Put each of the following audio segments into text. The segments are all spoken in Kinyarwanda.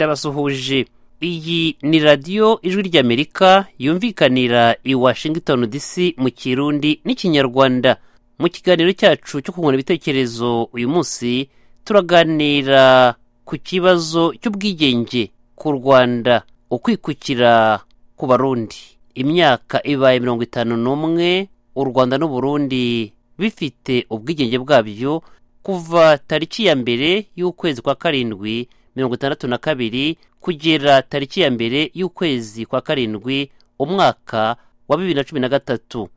ndabasuhuje iyi ni radiyo ijwi ry'amerika yumvikanira i washington dc mu kirundi n'ikinyarwanda mu kiganiro cyacu cyo kungurana ibitekerezo uyu munsi turaganira ku kibazo cy'ubwigenge ku rwanda ukwikukira ku barundi imyaka ibaye mirongo itanu n'umwe u rwanda n'uburundi bifite ubwigenge bwabyo kuva tariki ya mbere y'ukwezi kwa karindwi mirongo itandatu na kabiri kugera tariki ya mbere y'ukwezi kwa karindwi umwaka wa bibiri na cumi na gatatu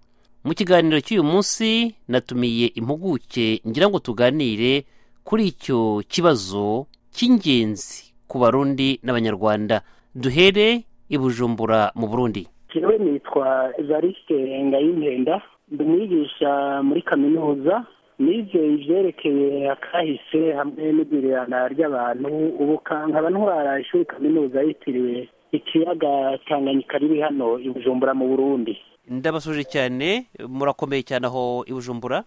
mu kiganiro cy'uyu munsi natumiye impuguke ngira ngo tuganire kuri icyo kibazo cy'ingenzi ku barundi n'abanyarwanda duhere i bujumbura mu burundi jewe nitwa evariste ngayinkenda ndi umwigisha muri kaminuza nize ibyerekeye akahise hamwe n'igurana ry'abantu ubu nkaba ntwara ishuri kaminuza yitiriwe ikiyaga tanganyika riri hano i bujumbura mu burundi ndabasuje cyane murakomeye cyane aho i bujumbura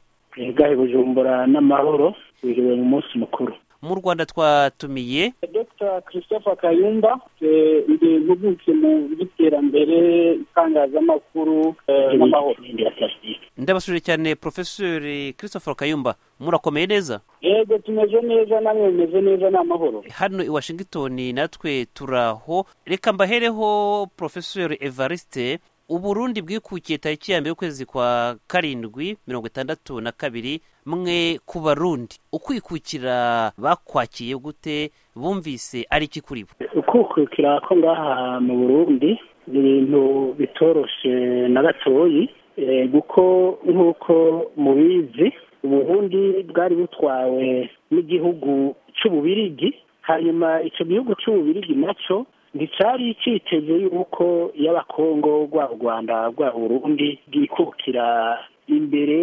i bujumbura n'amahoro biriwe mu munsi mukuru mu rwanda twatumiye dr christopher kayumba ndi impuguke mu by'iterambere itangazamakuru n'amahoro ndabasuje cyane porofesori christopher kayumba murakomeye neza yego tumeze neza namwe mumeze neza ni amahoro hano i washington natwe turaho reka mbahereho porofesori evariste uburundi bwikukiye tariki ya mbere y'ukwezi kwa karindwi mirongo itandatu na kabiri mwe ku barundi ukwikukira bakwakiye gute bumvise ari iki kuri bo ukwikukira ko ngaha mu burundi ni ibintu bitoroshe na gatoyi kuko nk'uko mubizi uburundi bwari butwawe n'igihugu cy'ububirigi hanyuma icyo gihugu cy'ububirigi nacyo nticyari cyiteze yuko y'abakongo rwa rwanda rwa burundi bwikukira imbere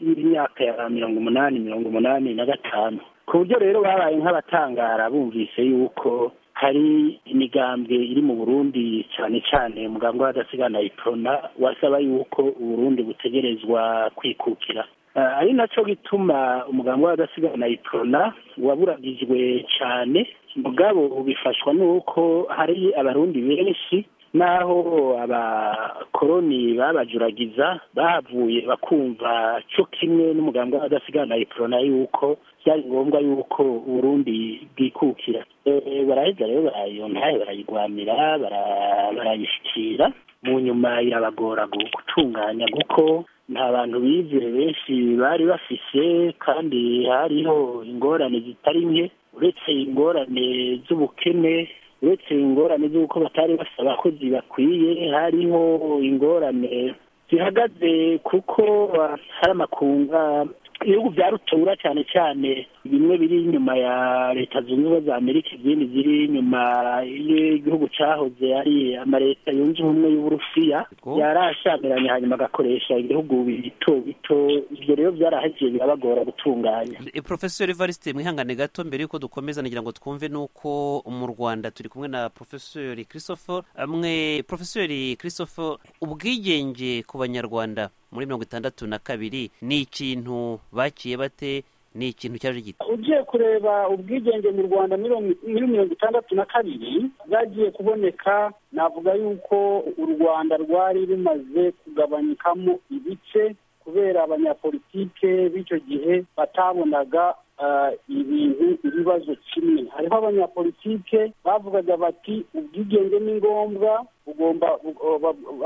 y'imyaka ya mirongo umunani mirongo umunani na gatanu ku buryo rero babaye nk'abatangara bumvise yuko hari imigambwe iri mu burundi cyane cyane muganga w'adasigana ipona wasaba yuko uburundi butegerezwa kwikukira ari nacyo gituma umuganga w'adasigana ipona waburagijwe cyane mugabo bifashwa n'uko hari abarundi benshi n'aho abakoroni babajuragiza bahavuye bakumva cyo kimwe n'umuganga w'adasigana ipona yuko byari ngombwa yuko uburundi bwikukira baraheza rero barayontaye barayirwamira barayishyikira mu nyuma irabagora gutunganya kuko nta bantu bize benshi bari bafise kandi hariho ingorane zitari nke uretse ingorane z'ubukene uretse ingorane z'uko batari bafite abakozi bakwiye hariho ingorane zihagaze kuko hari amakunga ibihugu bya rutura cyane cyane bimwe biri inyuma ya leta zunze ubumwe za amerika izindi ziri inyuma y'igihugu cyahoze ari amaleta yunze ubumwe y'uburusiya yarashamiranye hanyuma agakoresha ibihugu bito bito ibyo rero byarahagiye birabagora gutunganya porofesori evariste mwihangane gato mbere y'uko dukomeza nagira ngo twumve n'uko mu rwanda turi kumwe na porofesori christopher amwe porofesori christopher ubwigenge ku banyarwanda muri mirongo itandatu na kabiri ni ikintu bakiye bate ni ikintu cyaje gito ugiye kureba ubwigenge mu rwanda muri mirongo itandatu na kabiri bwagiye kuboneka navuga yuko u rwanda rwari rumaze kugabanyikamo ibice kubera abanyapolitike b'icyo gihe batabonaga ibintu ibibazo kimwe hariho abanyapolitike bavugaga bati ubwigenge ni ngombwa bugomba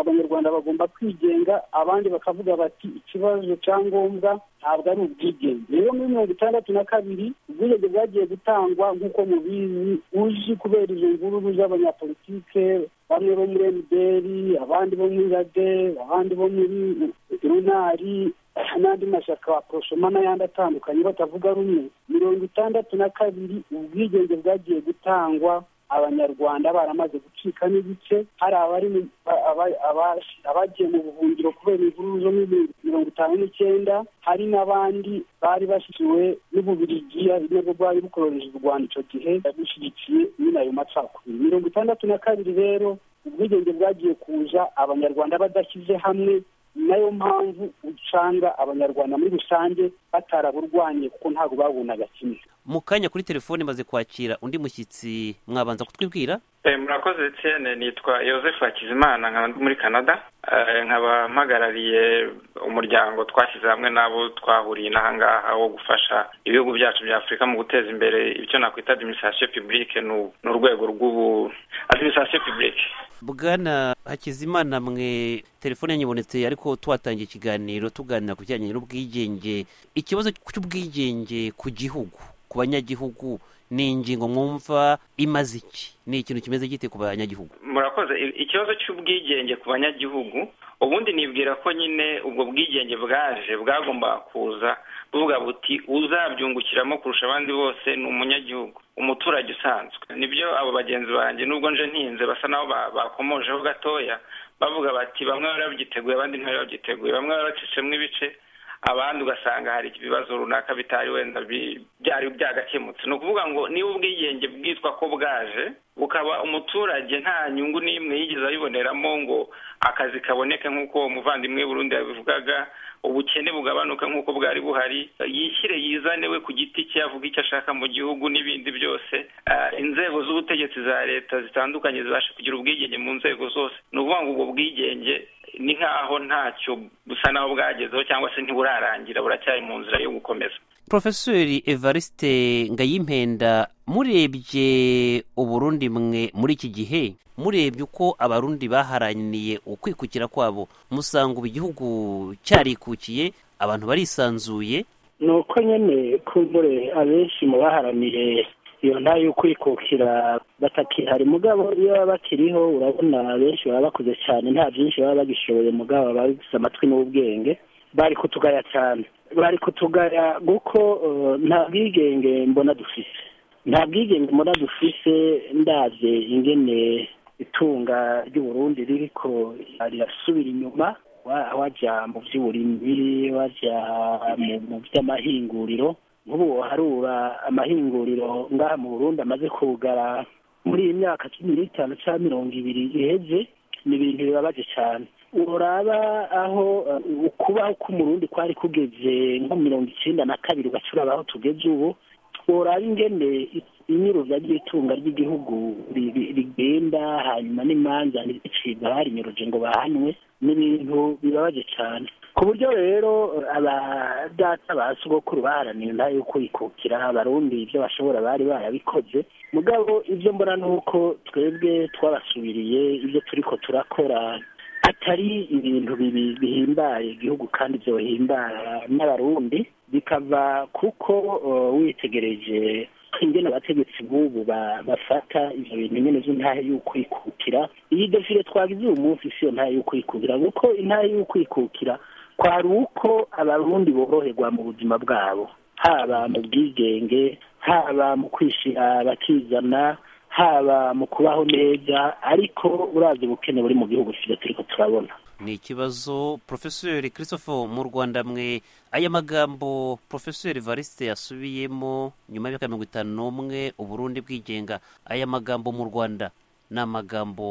abanyarwanda bagomba kwigenga abandi bakavuga bati ikibazo cya ngombwa ntabwo ari ubwigenge rero muri mirongo itandatu na kabiri ubwigenge bwagiye gutangwa nk'uko mubizi uji kubera izo mvururu z'abanyapolitike bamwe bo muri emuderi abandi bo muri rade abandi bo muri runari n'andi mashyaka wa poroshoma n'ayandi atandukanye batavuga rumwe mirongo itandatu na kabiri ubwigenge bwagiye gutangwa abanyarwanda baramaze gucika n'igice hari abagiye mu buhungiro kubera imvururu zo muri mirongo itanu n'icyenda hari n'abandi bari bashyikiwe n'ububirigiya nabwo bwari bukoroheje u rwanda icyo gihe bushyigikiye nyine ayo macakubiri mirongo itandatu na kabiri rero ubwigenge bwagiye kuza abanyarwanda badashyize hamwe nayo mpamvu usanga abanyarwanda muri rusange bataraburwanye kuko ntabwo babonaga kimwe mu kanya kuri telefone maze kwakira undi mushyitsi mwabanza kutwibwira murakoze etienne nitwa Yosefu hakizimana nkaba muri canada nkaba mpagarariye umuryango twashyize hamwe n'abo twahuriye n'ahangaha wo gufasha ibihugu byacu bya afurika mu guteza imbere icyo nakwita adimisirasiyo pibulike ni urwego rw'ubu adimisirasiyo pibulike bwana hakizimana mwe telefone yanyibonetse ariko twatangiye ikiganiro tuganira ku bijyanye n'ubwigenge ikibazo cy'ubwigenge ku gihugu ku banyagihugu ni ingingo mwumva imaze iki ni ikintu kimeze gite ku banyagihugu murakoze ikibazo cy'ubwigenge ku banyagihugu ubundi nibwira ko nyine ubwo bwigenge bwaje bwagomba kuza buvuga buti uzabyungukiramo kurusha abandi bose ni umunyagihugu umuturage usanzwe nibyo abo bagenzi banjye nubwo nje ntinze basa naho bakomojeho gatoya bavuga bati bamwe barabyiteguye abandi ntibabyiteguye bamwe baracishemo ibice abandi ugasanga hari ibibazo runaka bitari wenda byari byagakemutse ni ukuvuga ngo niba ubwigenge bwitwa ko bwaje bukaba umuturage nta nyungu n'imwe yigeze ayiboneramo ngo akazi kaboneke nk'uko umuvandimwe Burundi yabivugaga ubukene bugabanuka nk'uko bwari buhari yishyire yizane we ku giti cye avuga icyo ashaka mu gihugu n'ibindi byose inzego z'ubutegetsi za leta zitandukanye zibasha kugira ubwigenge mu nzego zose ni ukuvuga ngo ubwo bwigenge ni nk'aho ntacyo busa naho bwagezeho cyangwa se ntiburarangira buracyari mu nzira yo gukomeza porofesori evariste ngayimpenda murebye uburundi mwe muri iki gihe murebye uko abarundi baharaniye ukwikukira kwabo musanga ubu igihugu cyarikukiye abantu barisanzuye ni uko nyine kumbure abenshi mu baharaniye iyo ntayo ukwikukira batakihari mugabo iyo baba bakiriho urabona benshi baba bakuze cyane nta byinshi baba bagishoboye mugabo baba bafite amatwi n'ubwenge bari kutugaya cyane bari kutugaya kuko nta bwigenge mbona dufite nta bwigenge mbona dufite ndabye ingene itunga ry'uburundi ririko rirasubira inyuma wajya mu by'uburimbi wajya mu by'amahinguriro nk'ubu harura amahinguriro ngaha mu burundi amaze kugara muri iyi myaka cumi n'itanu cyangwa mirongo ibiri iheze ni ibintu bibabaje cyane uraba aho ukubaho k'umurundi kwari kugeze nko mirongo icyenda na kabiri ugacuraba aho tugeze ubu uraba ingene inyuruza ry'itunga ry'igihugu rigenda hanyuma n'imanza ntizicibwa harinyuruje ngo bahanwe ni ibintu bibabaje cyane ku buryo rero abadata ba sogokuru baharanira nta yuko yikukira abarundi ibyo bashobora bari barabikoze mugabo ibyo mbona ni uko twebwe twabasubiriye ibyo turi ko turakora atari ibintu bihimbaye igihugu kandi byohimbara n'abarundi bikava kuko witegereje ingene abategetsi b'ubu bafata ibyo bintu nyine z'intahe y'ukwikukira iyi defire twagize uyu munsi si yo ntahe y'ukwikukira kuko intahe y'ukwikukira kwari uko abarundi boroherwa mu buzima bwabo haba mu bwigenge haba mu kwishyira bakizana haba mu kubaho neza ariko urazi ubukene buri mu gihugu tujya turi turabona ni ikibazo porofesori christophe mu rwanda mwe aya magambo porofesori variste yasubiyemo nyuma y'imyaka mirongo itanu n'umwe uburundi bwigenga aya magambo mu rwanda ni amagambo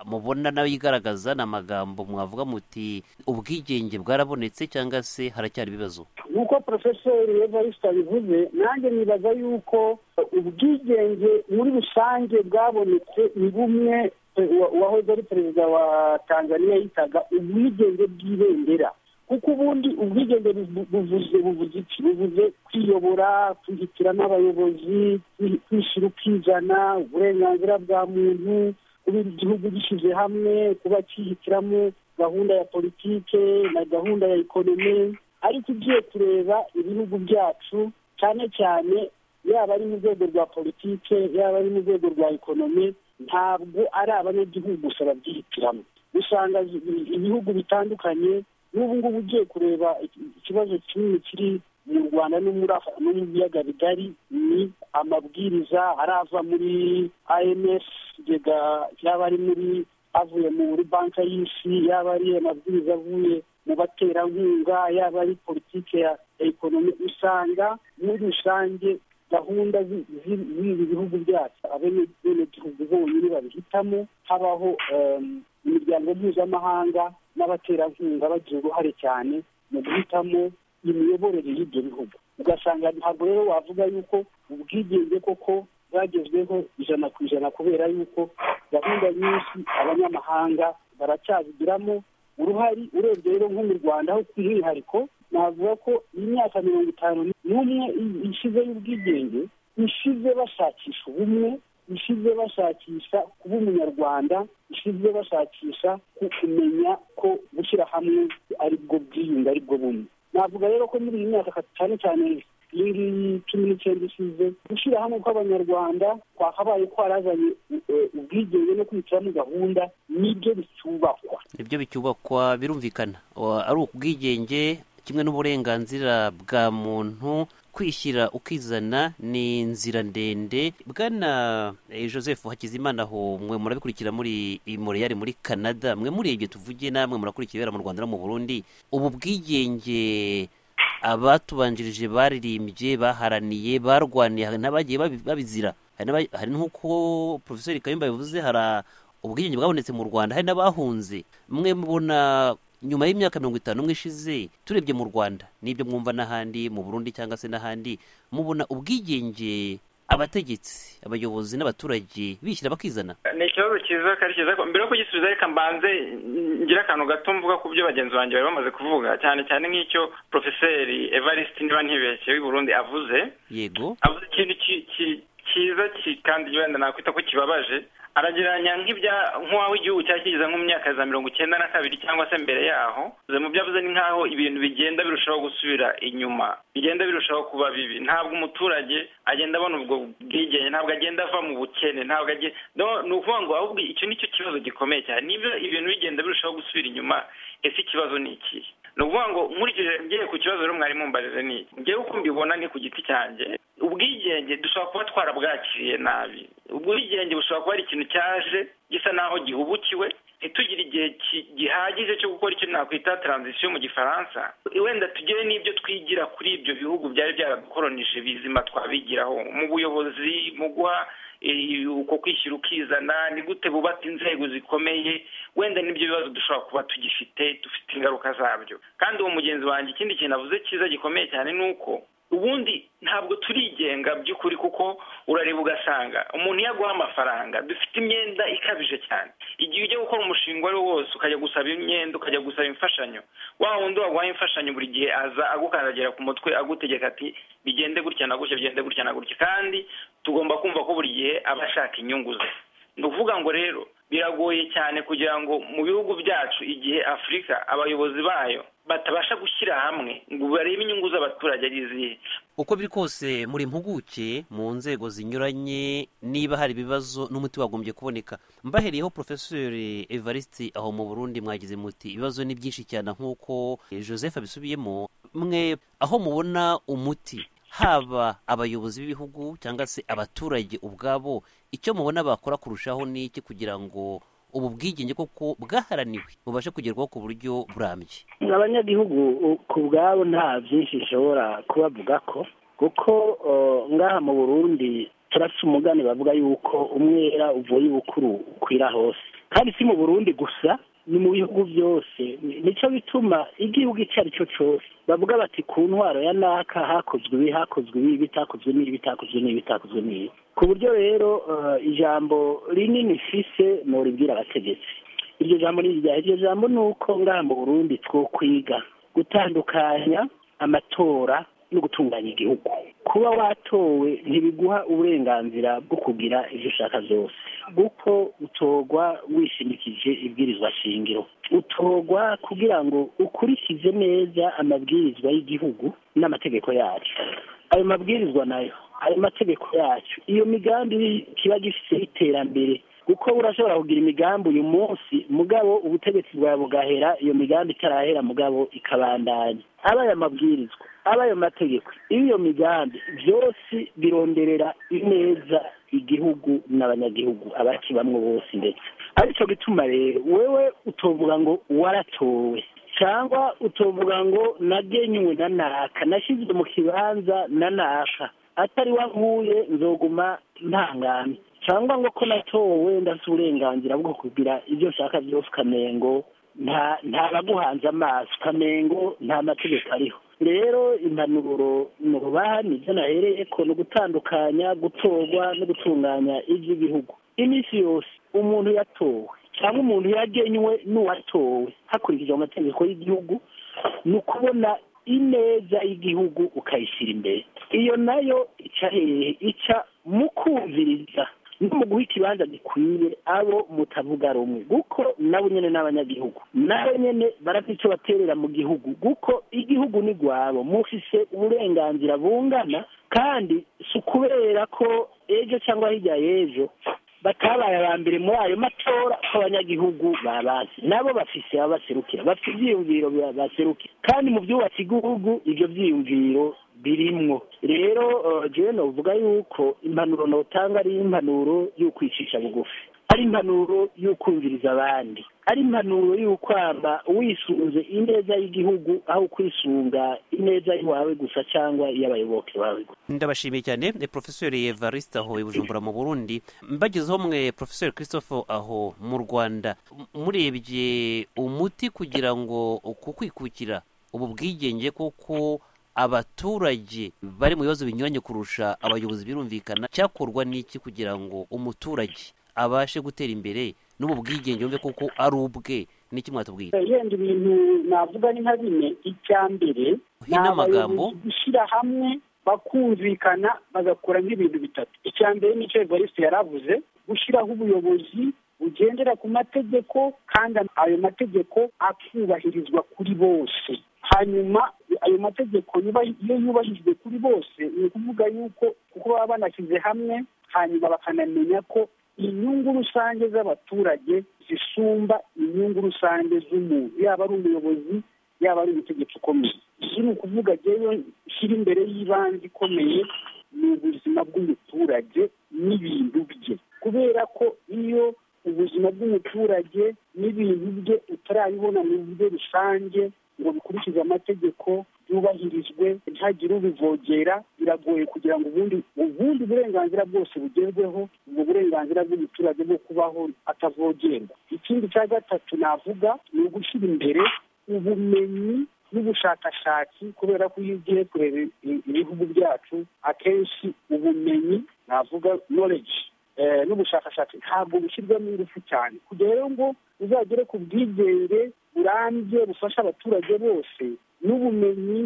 mubona nawe yigaragaza ni amagambo mwavuga muti ubwigenge bwarabonetse cyangwa se haracyari ibibazo nk'uko porofesori evariste abivuze nanjye nibaza yuko ubwigenge muri rusange bwabonetse ni bumwe uwahoze ari perezida wa tanzania yitaga ubwigenge bw'ibendera kuko ubundi ubwigenge buvuze buvuze iki buvuze kwiyobora kwihitiramo n'abayobozi kwishyira ukizana uburenganzira bwa muntu kuba igihugu gishyize hamwe kuba cyihitiramo gahunda ya politike na gahunda ya ekonomi ariko ugiye kureba ibihugu byacu cyane cyane yaba ari mu rwego rwa politike yaba ari mu rwego rwa ekonomi ntabwo ari abanyagihugu gusa babyihitiramo usanga ibihugu bitandukanye n'ubu ngubu ugiye kureba ikibazo kinini kiri mu rwanda no mu biyaga bigari ni amabwiriza arava muri IMF igega yaba ari muri avuye muri banki y'isi yaba ari amabwiriza avuye mu baterankunga yaba ari politiki ya ekonomi usanga muri rusange gahunda z'ibi bihugu byacu abenegihugu bonyine babihitamo habaho imiryango mpuzamahanga n'abaterankunga bagira uruhare cyane mu guhitamo imiyoborere y'ibyo bihugu ugasanga ntabwo rero wavuga yuko ubwigenge koko bwagezweho ijana ku ijana kubera yuko gahunda nyinshi abanyamahanga baracyazigiramo uruhari urebye rero nko mu rwanda ho ku mwihariko navuga ko imyaka mirongo itanu n'umwe ishize y'ubwigenge ishize bashakisha ubumwe ishize bashakisha kuba umunyarwanda ishize bashakisha kumenya ko gushyira hamwe ari bwo bwiyunge ari bwo bumwe navuga rero ko muri iyi myaka cyane cyane iyi ngiyi cumi n'icyenda ishize gushyira hamwe kw'abanyarwanda kwakabaye kwarazanye ubwigenge no kwicaramo gahunda nibyo bicyubakwa nibyo bicyubakwa birumvikana ari ubwigenge kimwe n'uburenganzira bwa muntu kwishyira ukizana ni inzira ndende bwana joseph hakizimana aho mwe murabikurikira muri moreyari muri canada mwe murebye tuvuge namwe murakurikira ibera mu rwanda no mu burundi ubu bwigenge abatubanjirije baririmbye baharaniye barwaniye n'abagiye babizira hari nk'uko porofesori kayumba bivuze hari ubwigenge bwabonetse mu rwanda hari n'abahunze mwe mubona nyuma y'imyaka mirongo itanu umwe ishize turebye mu rwanda n'ibyo mwumva n'ahandi mu burundi cyangwa se n'ahandi mubona ubwigenge abategetsi abayobozi n'abaturage bishyira bakizana ni ikibazo cyiza kandi cyiza mbere yo kugisubiza reka mbanze ngira akantu gato mvuga ku byo bagenzi banjye bari bamaze kuvuga cyane cyane nk'icyo porofeseri evariste niba ntibeshye w'i burundi avuze yego avuze ikintu cyiza kandi wenda nakwita ko kibabaje aragereranya nk'ibya nk'uwaho igihugu cyari kigeze nko mu myaka ya mirongo icyenda na kabiri cyangwa se mbere yaho mu byo avuze ni nk'aho ibintu bigenda birushaho gusubira inyuma bigenda birushaho kuba bibi ntabwo umuturage agenda abona ubwo bwigenge ntabwo agenda ava mu bukene ntabwo agenda ni ukuvuga ngo ahubwo icyo ni cyo kibazo gikomeye cyane nibyo ibintu bigenda birushaho gusubira inyuma ese ikibazo ni ikihe ni ukuvuga ngo nkurikije ngiye ku kibazo rero mwari mumbarize ni ngewe uko mbibona ni ku giti cyanjye ubwigenge dushobora kuba twarabwakiriye nabi ubwigenge bushobora kuba ari ikintu cyaje gisa naho gihubukiwe ntitugire igihe gihagije cyo gukora icyo nakwita taranzisiyo mu gifaransa wenda tugere n'ibyo twigira kuri ibyo bihugu byari byaradukoronije bizima twabigiraho mu buyobozi mu guha uko kwishyira ukizana ni gute bubaka inzego zikomeye wenda n'ibyo bibazo dushobora kuba tugifite dufite ingaruka zabyo kandi uwo mugenzi wanjye ikindi kintu avuze cyiza gikomeye cyane ni uko ubundi ntabwo turigenga by'ukuri kuko urareba ugasanga umuntu iyo aguha amafaranga dufite imyenda ikabije cyane igihe ujya gukora umushinga uwo ari wo wose ukajya gusaba imyenda ukajya gusaba imfashanyo wa wundi waguhaye imfashanyo buri gihe aza agukandagira ku mutwe agutegeka ati bigende gutya na gutya bigende gutya na gutya kandi tugomba kumva ko buri gihe aba ashaka inyungu ze ni ukuvuga ngo rero biragoye cyane kugira ngo mu bihugu byacu igihe afurika abayobozi bayo batabasha gushyira hamwe ngo barebe inyungu z'abaturage ari izihe uko biri kose muri impuguke mu nzego zinyuranye niba hari ibibazo n'umuti wagombye kuboneka mbahereyeho porofesori evariste aho mu burundi mwagize muti ibibazo ni byinshi cyane nk'uko joseph abisubiyemo mwe aho mubona umuti haba abayobozi b'ibihugu cyangwa se abaturage ubwabo icyo mubona bakora kurushaho ni iki kugira ngo ubu bwigenge koko bwaharaniwe bubashe kugerwaho ku buryo burambye abanyagihugu ku bwabo nta byinshi bishobora kubavuga ko kuko ngaha mu burundi turasa umugani bavuga yuko umwera uvuye ubukuru ukwira hose kandi si mu burundi gusa ni mu bihugu byose nicyo bituma igihugu icyo ari cyo cyose bavuga bati ku ntwaro ya naka hakozwe ibi hakozwe ibi bitakozwe n'ibi bitakozwe n'ibi bitakozwe n'ibi ku buryo rero ijambo rinini fise muribwira abategetsi iryo jambo ni irya iryo jambo ni uko ngaha mu burundi two kwiga gutandukanya amatora no gutunganya igihugu kuba watowe ntibiguha uburenganzira bwo kugira ibyo ushaka byose kuko utorwa wishimikije ibwirizwa shingiro utorwa kugira ngo ukurikize neza amabwirizwa y'igihugu n'amategeko yacu ayo mabwirizwa nayo ayo mategeko yacu iyo migambi kiba gifite iterambere kuko urashobora kugira imigambi uyu munsi mugabo ubutegetsi bwawe bugahera iyo migambi itarahera mugabo ikabandanya aba aya mabwirizwa aba ayo mategeko iyo migambi byose bironderera ineza igihugu n'abanyagihugu abakibamwo bose ndetse aricyo gituma rero wewe utovuga ngo waratowe cyangwa utovuga ngo nagenywe na naka nashyizwe mu kibanza na naka atari wankuye nzoguma ntangami cyangwa ngo ko natowe ndafite uburenganzira bwo kugira ibyo ushaka byose ukamengo nta nta baguhanze amaso ukamengo nta mategeko ariho rero impanuro mu rubaha nibyo nahereye ko no gutandukanya gutorwa no gutunganya iby'igihugu iminsi yose umuntu yatowe cyangwa umuntu yagenywe n'uwatowe hakurikijwe amategeko y'igihugu ni ukubona ineza y'igihugu ukayishyira imbere iyo nayo ica hehe ica mu kumviriza no mu guha ikibanza gikwiye abo mutavuga rumwe kuko nabo nyine ni abanyagihugu nabo nyine barafite icyo baterera mu gihugu kuko igihugu ni rwabo mufise uburenganzira bungana kandi si ukubera ko ejo cyangwa hirya y'ejo batabaye aba mbere muri ayo matora ko abanyagihugu babazi nabo bafise ababaserukira bafite ibyiyumviro baserukira kandi mu byubatse igihugu ibyo byiyumviro birimwo rero jewe novuga yuko impanuro nawutanga ari impanuro y'ukwicisha bugufi ari impanuro y'ukumviriza abandi ari impanuro y'ukwamba wisunze ineza y'igihugu aho kwisunga ineza yawe gusa cyangwa iy'abayoboke bawe gusa ndabashimiye cyane eh, profesori evariste aho i bujumbura mu burundi mbagezeho mwe profesori christophe aho mu rwanda m- murebye umuti kugira ngo kukwikukira ubu bwigenge kuko abaturage bari mu bibazo binyuranye kurusha abayobozi birumvikana cyakorwa n'iki kugira ngo umuturage abashe gutera imbere no mu bwigenge yumve kuko ari ubwe n'iki mwatubwira yenda ibintu navuga ni nka bine icya mbere ni Inamagambo. abayobozi gushyira hamwe bakumvikana bagakora nk'ibintu bitatu icya mbere nicyo evariste yaravuze gushyiraho ubuyobozi bugendera ku mategeko kandi ayo mategeko akubahirizwa kuri bose hanyuma ayo mategeko yubahi- iyo yubahirijwe kuri bose ni ukuvuga yuko kuko baba banashyize hamwe hanyuma bakanamenya ko inyungu rusange z'abaturage zisumba inyungu rusange z'umuntu yaba ari umuyobozi yaba ari umutegetsi ukomeye iki ni ukuvuga rero shyira imbere y'ibanze ikomeye ni ubuzima bw'umuturage n'ibintu bye kubera ko iyo ubuzima bw'umuturage n'ibintu bye utarabibona mu buryo rusange ngo bikurikize amategeko byubahirizwe ntagire ubivogera biragoye kugira ngo ubundi ubundi burenganzira bwose bugerweho ubwo burenganzira bw'umuturage bwo kubaho atavogerwa ikindi cya gatatu navuga ni ugushyira imbere ubumenyi n'ubushakashatsi kubera ko iyo ugiye kureba i- ibihugu byacu akenshi ubumenyi navuga knowledge eh, n'ubushakashatsi ntabwo bushyirwamo ingufu cyane kugira rero ngo uzagere ku bwigenge burambye bufasha abaturage bose n'ubumenyi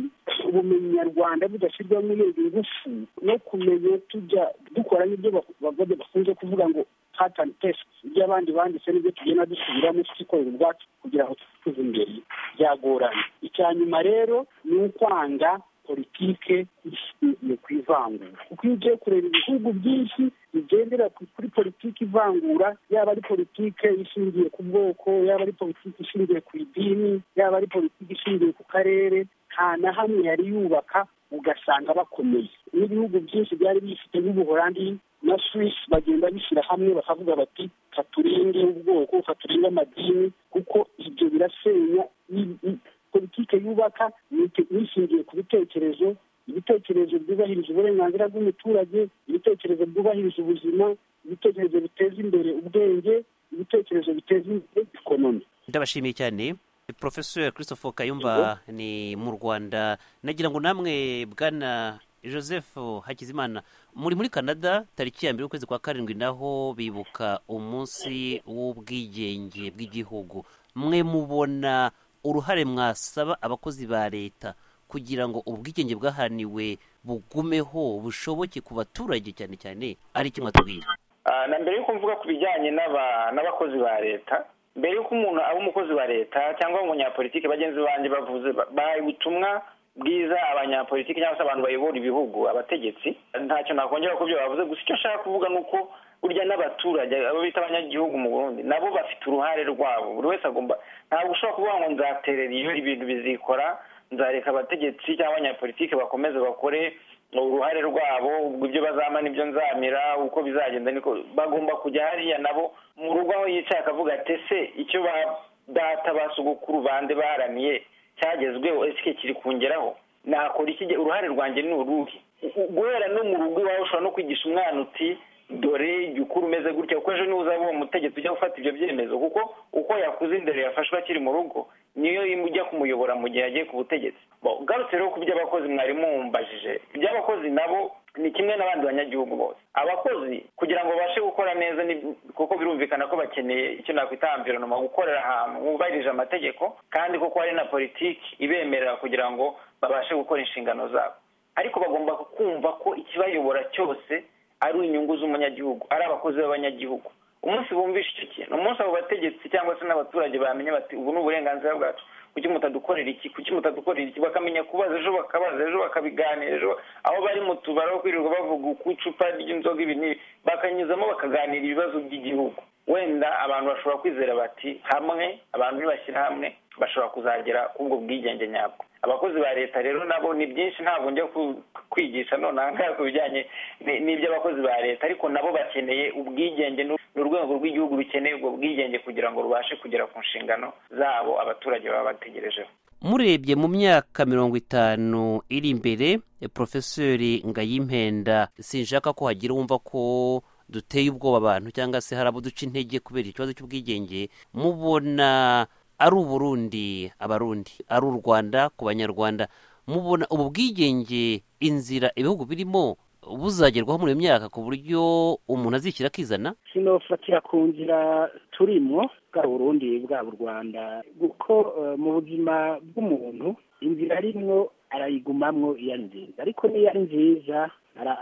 ubumenyi nyarwanda budashyirwamo irindi ngufu no kumenya tujya dukora n'ibyo bak- bak- bakunze kuvuga ngo patani tesite ibyo abandi banditse n'ibyo tugenda dusubiramo tukikorera ubwacu kugira ngo twiteze imbere byagorana icya nyuma rero ni ukwanga politike ishingiye ku ivangura kuko iyo ugiye kureba ibihugu byinshi bigendera ku- kuri politiki ivangura yaba ari politike ishingiye ku bwoko yaba ari politiki ishingiye ku idini yaba ari politiki ishingiye ku karere nta na hamwe yari yubaka ugasanga bakomeye n'ibihugu byinshi byari bifite nk'ubuholandi na swisi bagenda bishyira hamwe bakavuga bati katurinde ubwoko katurinde amadini kuko ibyo birasenya i- i- politike yubaka ni- nishingiye ku bitekerezo ibitekerezo byubahiriza uburenganzira bw'umuturage ibitekerezo byubahiriza ubuzima ibitekerezo biteza imbere ubwenge ibitekerezo biteza imbere ikonomi ndabashimiye cyane profesor christophe kayumba ni mu rwanda nagira ngo namwe bwana joseph hakizimana muri muri canada tariki ya mbere y'ukwezi kwa karindwi naho bibuka umunsi w'ubwigenge bw'igihugu mwe mubona uruhare mwasaba abakozi ba leta kugira ngo ubwigenge bwahaniwe bugumeho bushoboke ku baturage cyane cyane ari iki mwatubwira Ah, na mbere yuko mvuga ku bijyanye n'aba- n'abakozi ba leta mbere yuko umuntu aba umukozi wa leta cyangwa umunyapolitiki bagenzi banjye bavuze ba- bahaye ubutumwa bwiza abanyapolitiki cyangwa se abantu bayobora ibihugu abategetsi ntacyo nakongera ku byo bavuze gusa icyo nshaka kuvuga ni uko burya n'abaturage abo bita abanyagihugu mu burundi nabo bafite uruhare rwabo buri wese agomba ntabwo ushobora kuvuga ngo nzaterera iyo ibintu bizikora nzareka abategetsi cyangwa abanyapolitiki bakomeze bakore uruhare rwabo ubwo ibyo bazama nibyo nzamira uko bizagenda niko bagomba kujya hariya nabo mu rugo aho yicaye akavuga ati ese icyo ba data ba sogokuru bande baharaniye cyagezweho ese kiri kungeraho nakora iki uruhare rwanjye ni uruhe U- u- guhera no mu rugo iwawe ushobora no kwigisha umwana uti dore jya ukura umeze gutya kuko ejo niba uzaba uwo mutegetsi ujya gufata ibyo byemezo kuko uko yakuze indero yafashwe akiri mu rugo niyo ujya kumuyobora mu gihe yagiye ku butegetsi ugarutse rero ku by'abakozi mwari mumbajije iby'abakozi nabo ni kimwe n'abandi banyagihugu bose abakozi kugira ngo babashe gukora neza kuko birumvikana ko bakeneye icyo nakwita amvironoma gukorera ahantu hubahirije amategeko kandi kuko hari na politiki ibemerera kugira ngo babashe gukora inshingano zabo ariko bagomba kumva ko ikibayobora cyose ari inyungu z'umunyagihugu ari abakozi b'abanyagihugu umunsi bumvishe icyo kintu umunsi abo bategetsi cyangwa se n'abaturage bamenya bati ubu ni uburenganzira bwacu kuki mutadukorera iki kuki mutadukorera iki bakamenya kubaza ejo bakabaza ejo bakabiganira ejo aho bari mu tubari aho kwirirwa bavuga uko icupa ry'inzoga ibi n'ibi bakanyuzamo bakaganira ibibazo by'igihugu wenda abantu bashobora kwizera bati hamwe abantu nibashyira hamwe bashobora kuzagera ku ubwo bwigenge nyabwo abakozi ba leta rero nabo ni byinshi ntabwo njya kwigisha nonaha ngaha ku bijyanye n'iby'abakozi ba leta ariko nabo bakeneye ubwigenge ni urwego rw'igihugu rukeneye ubwo bwigenge kugira ngo rubashe kugera ku nshingano zabo abaturage baba bategerejeho murebye mu myaka mirongo itanu iri imbere porofesori ngayimpenda sinshaka ko hagira uwumva ko duteye ubwoba abantu cyangwa se hari abo duca intege kubera ikibazo cy'ubwigenge mubona ari uburundi abarundi ari u rwanda ku banyarwanda mubona ubu bwigenge inzira ibihugu birimo buzagerwaho muri iyo myaka ku buryo umuntu azishyira akizana sinofatira ku nzira turimo bwa burundi bwa u rwanda kuko mu buzima bw'umuntu inzira arimwo arayigumamwo iyo ari nziza ariko niyo ari nziza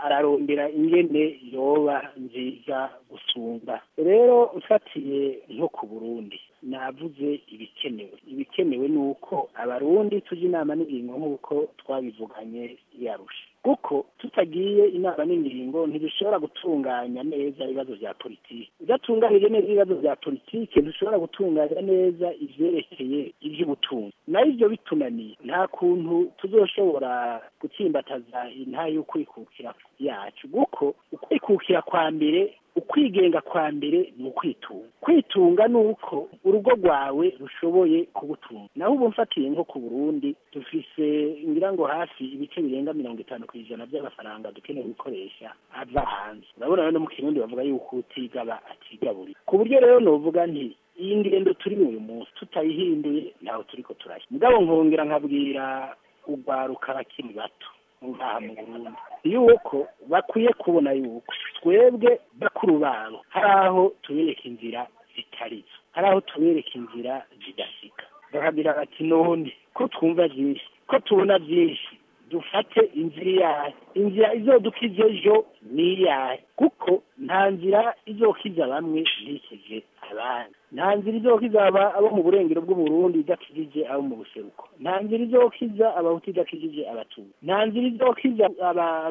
ararondera ingene yoba nziza gusumba rero ufatiye nko ku burundi navuze ibikenewe ibikenewe ni uko abarundi tujya inama n'ingingo nk'uko twabivuganye yarusha kuko tutagiye inama n'ingingo ntibishobora gutunganya neza ibibazo bya politiki udatunganije neza ibibazo bya politiki ntishobora gutunganya neza ibyerekeye iby'ubutunzi naho ibyo bitunaniye nta kuntu tuzoshobora gutsimbataza intayo y'ukwikukira yacu kuko ukwikukira kwa mbere ukwigenga kwa mbere ni ukwitunga kwitunga ni uko urugo rwawe rushoboye kugutunga naho ubu mfatiye nko ku burundi dufise ngira ngo hafi ibice birenga mirongo itanu ku ijana by'amafaranga dukeneye gukoresha ava hanze urabona rero mu kirundi bavuga yuko utigaba atigaburira ku buryo rero novuga nti iyi ngendo turi uyu munsi tutayihinduye ntaho turi ko turashya mugabo nkongera nkabwira urwaruka abakiri bato ngaha mu burundi yuko bakwiye kubona yuko twebwe bakuru babo hari aho tubereka inzira zitari zo hari aho tubereka inzira zidasika bakagira bati none ko twumva byinshi ko tubona byinshi dufate inzira iyahe inzira izodukiza ejo ni iyahe kuko nta nzira izokiza bamwe ntikize abandi nta nzira izokiza abo mu burengero bw'uburundi idakijije abo mu buseruko nta nzira izokiza abahutu idakijije abatuye nta nzira izokiza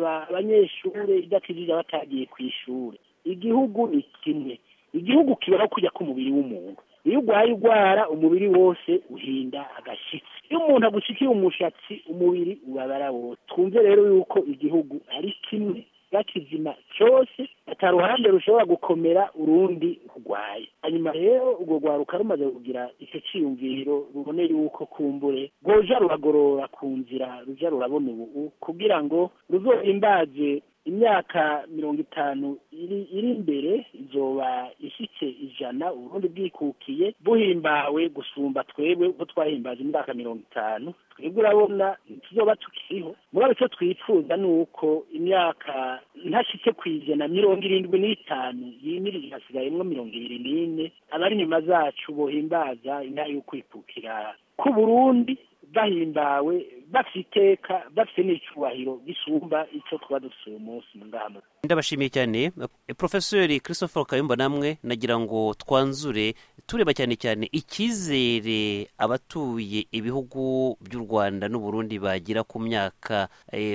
abanyeshuri idakijije abatagiye ku ishuri igihugu ni kimwe igihugu kibaho kujya k'umubiri w'umuntu iyo urwaye urwara umubiri wose uhinda agashyitsi iyo umuntu agushikiye umushatsi umubiri ubabara wose twumve rero yuko igihugu ari kimwe bakizima cyose atari uruhande rushobora gukomera urundi rurwaye hanyuma rero urwo rwaruka rumaze kugira icyo cyiyumviro rubone yuko kumbure rwoja ruragorora ku nzira ruja rurabona ubu kugira ngo ruzohimbaze imyaka mirongo itanu iri imbere izoba ishyitse ijana ubundi bwikukiye buhimbawe gusumba twebwe uko twahimbaje imyaka mirongo itanu twebwe urabona tuzoba tukiriho mugabo icyo twifuza ni uko imyaka ntashyitse ku ijana mirongo irindwi n'itanu yimirije hasigayemo mirongo ibiri n'ine abari inyuma zacu bohimbaza intara yo kwikukira ku burundi bahimbawe bafite iteka bafite n'icyubahiro gisumba icyo tuba dufite uyu munsi mu ngamba ndabashimiye cyane porofesori christopher kayumba namwe nagira ngo twanzure tureba cyane cyane icyizere abatuye ibihugu by'u rwanda n'uburundi bagira ku myaka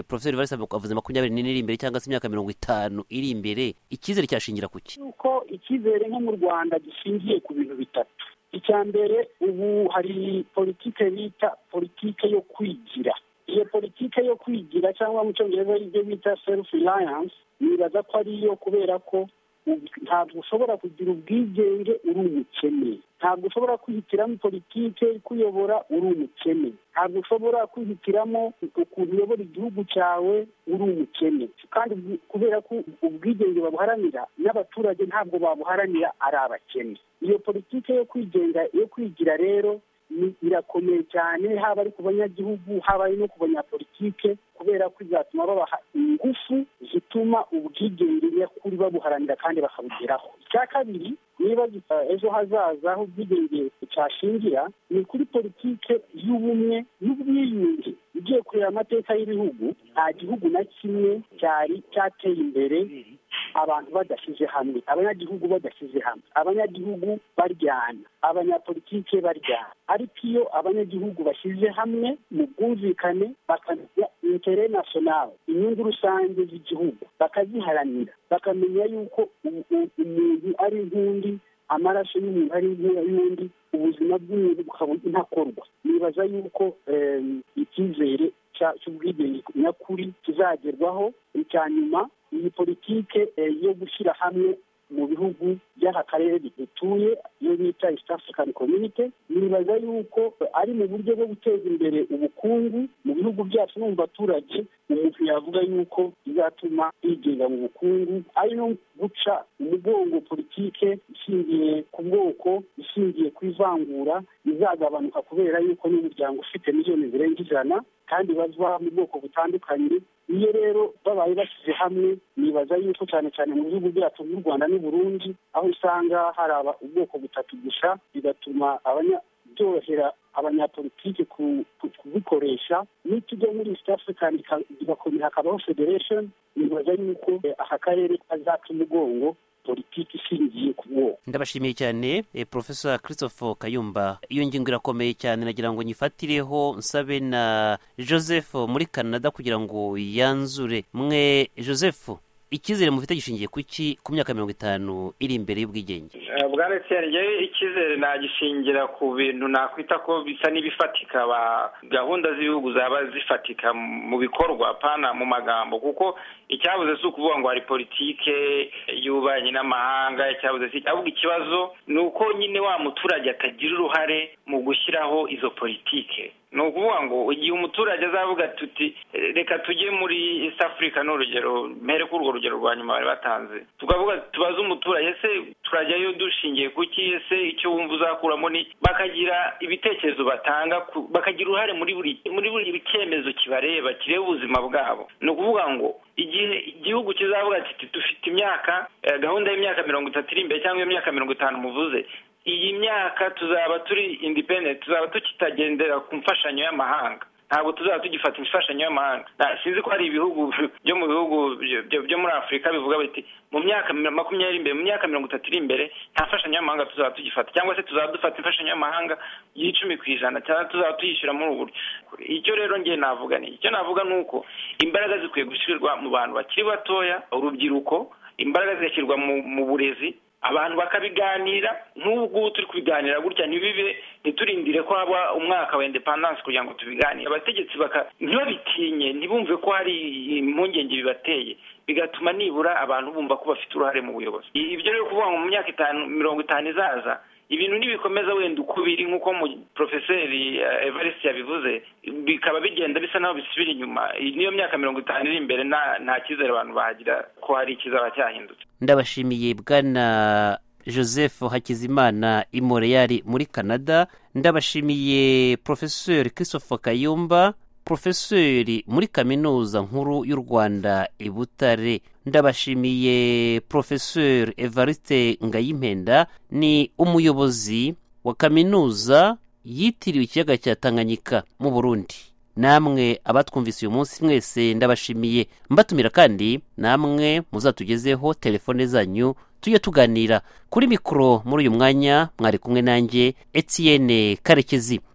porofesori valisa avuze makumyabiri n'ine iri imbere cyangwa se imyaka mirongo itanu iri imbere icyizere cyashingira ku ki nuko icyizere nko mu rwanda gishingiye ku bintu bitatu icya mbere ubu hari politike bita politike yo kwigira iyo politike yo kwigira cyangwa mu cyongereza ibyo bita serufu rayanse nibaza ko ari iyo kubera ko ntabwo ushobora kugira ubwigenge uri umukene ntabwo ushobora kwihitiramo politiki kuyobora uri umukene ntabwo ushobora kwihitiramo ukuntu uyobora igihugu cyawe uri umukene kandi kubera ko ubwigenge babuharanira n'abaturage ntabwo babuharanira ari abakene iyo politiki yo kwigenga yo kwigira rero irakomeye cyane haba ari ku banyagihugu haba ari no ku banyapolitike kubera ko izatuma babaha ingufu zituma ubwigenge nyakuri babuharanira kandi bakabugeraho icya kabiri niba ejo hazaza aho ubwigenge cyashingira ni kuri politike y'ubumwe n'ubwiyunge ugiye kureba amateka y'ibihugu nta gihugu na kimwe cyari cyateye imbere abantu badashyize hamwe abanyagihugu badashyize hamwe abanyagihugu baryana abanyapolitike baryana ariko iyo abanyagihugu bashyize hamwe mu bwumvikane bakamenya intere nasiyonari inyungu rusange z'igihugu bakaziharanira bakamenya yuko umuntu ari nk'undi amaraso y'umuntu ari nk'ay'undi ubuzima bw'umuntu bukaba ntakorwa nibaza yuko icyizere cy'ubwigenge nyakuri kizagerwaho icya nyuma iyi politike yo gushyira hamwe mu bihugu by'aka karere dutuye iyo bita east african community nibaza yuko ari mu buryo bwo guteza imbere ubukungu mu bihugu byacu no mu baturage umuntu yavuga yuko bizatuma yigenga mu bukungu ari no guca umugongo politike ishingiye ku bwoko ishingiye ku ivangura izagabanuka kubera yuko n'umuryango ufite miliyoni zirenga ijana kandi bazwa mu bwoko butandukanye iyo rero babaye bashyize hamwe nibaza yuko cyane cyane mu bihugu byacu by'u rwanda n'u burundi aho usanga hari ubwoko butatu gusa bigatuma byorohera abanyapolitiki kubikoresha n'iyo tujya muri east african bigakomera hakabaho federation nibaza yuko aka karere kazaca umugongo politiki ishingiye ku bwoko ndabashimiye cyane profesa christophe kayumba iyo ngingo irakomeye cyane nagira ngo nyifatireho nsabe na joseph muri canada kugira ngo yanzure mwe joseph icyizere mufite gishingiye ku ki ku myaka mirongo itanu iri imbere y'ubwigenge bwana yewe icyizere nagishingira ku bintu nakwita ko bisa n'ibifatika gahunda z'ibihugu zaba zifatika mu bikorwa pana mu magambo kuko icyabuze si ukuvuga ngo hari politike y'ububanyi n'amahanga icyabuze si ahubwo ikibazo ni uko nyine wa muturage atagira uruhare mu gushyiraho izo politike ni ukuvuga ngo igihe umuturage azavuga tuti reka tujye muri east africa ni urugero mpere kuri urwo rugero rwa nyuma bari batanze tukavuga tubaze umuturage ese turajyayo dushingiye ku ki ese icyo wumva uzakuramo ni bakagira ibitekerezo batanga bakagira uruhare muri buri muri buri cyemezo kibareba kireba ubuzima bwabo ni ukuvuga ngo igihe igihugu kizavuga kiti dufite imyaka gahunda y'imyaka mirongo itatu iri imbere cyangwa imyaka mirongo itanu muvuze iyi myaka tuzaba turi independent tuzaba tukitagendera ku mfashanyo y'amahanga ntabwo tuzaba tugifata imfashanyo y'amahanga sinzi ko hari ibihugu byo mu bihugu byo muri afurika bivuga biti mu myaka makumyabiri imbere mu myaka mirongo itatu iri imbere nta mfashanyo y'amahanga tuzaba tugifata cyangwa se tuzaba dufata imfashanyo y'amahanga y'icumi ku ijana cyangwa tuzaba tuyishyura muri ubu icyo rero ngiye navuga ni icyo navuga ni uko imbaraga zikwiye gushyirwa mu bantu bakiri batoya urubyiruko imbaraga zigashyirwa mu burezi abantu bakabiganira nk'ubu ngubu turi kubiganira gutya ntibibe ntiturindire ko haba umwaka wa indepandanse kugira ngo tubiganire abategetsi baka ntibabitinye ntibumve ko hari impungenge bibateye bigatuma nibura abantu bumva ko bafite uruhare mu buyobozi ibyo rero kuvuga ngo mu myaka itanu mirongo itanu izaza ibintu ntibikomeza wenda uko biri nk'uko porofeseri evariste yabivuze bikaba bigenda bisa naho bisubira inyuma niyo myaka mirongo itanu iri imbere nta cyizere abantu bahagira ko hari ikizaba cyahindutse ndabashimiye bwana joseph hakizimana imoreyari muri canada ndabashimiye porofeseri christophe kayumba porofeseri muri kaminuza nkuru y'u rwanda i butare ndabashimiye porofeseri evariste ngayimpenda ni umuyobozi wa kaminuza yitiriwe ikiyaga cya tanganyika mu burundi namwe abatwumvise uyu munsi mwese ndabashimiye mbatumira kandi namwe muzatugezeho telefone zanyu tujye tuganira kuri mikoro muri uyu mwanya mwari kumwe nanjye etiyene karekezi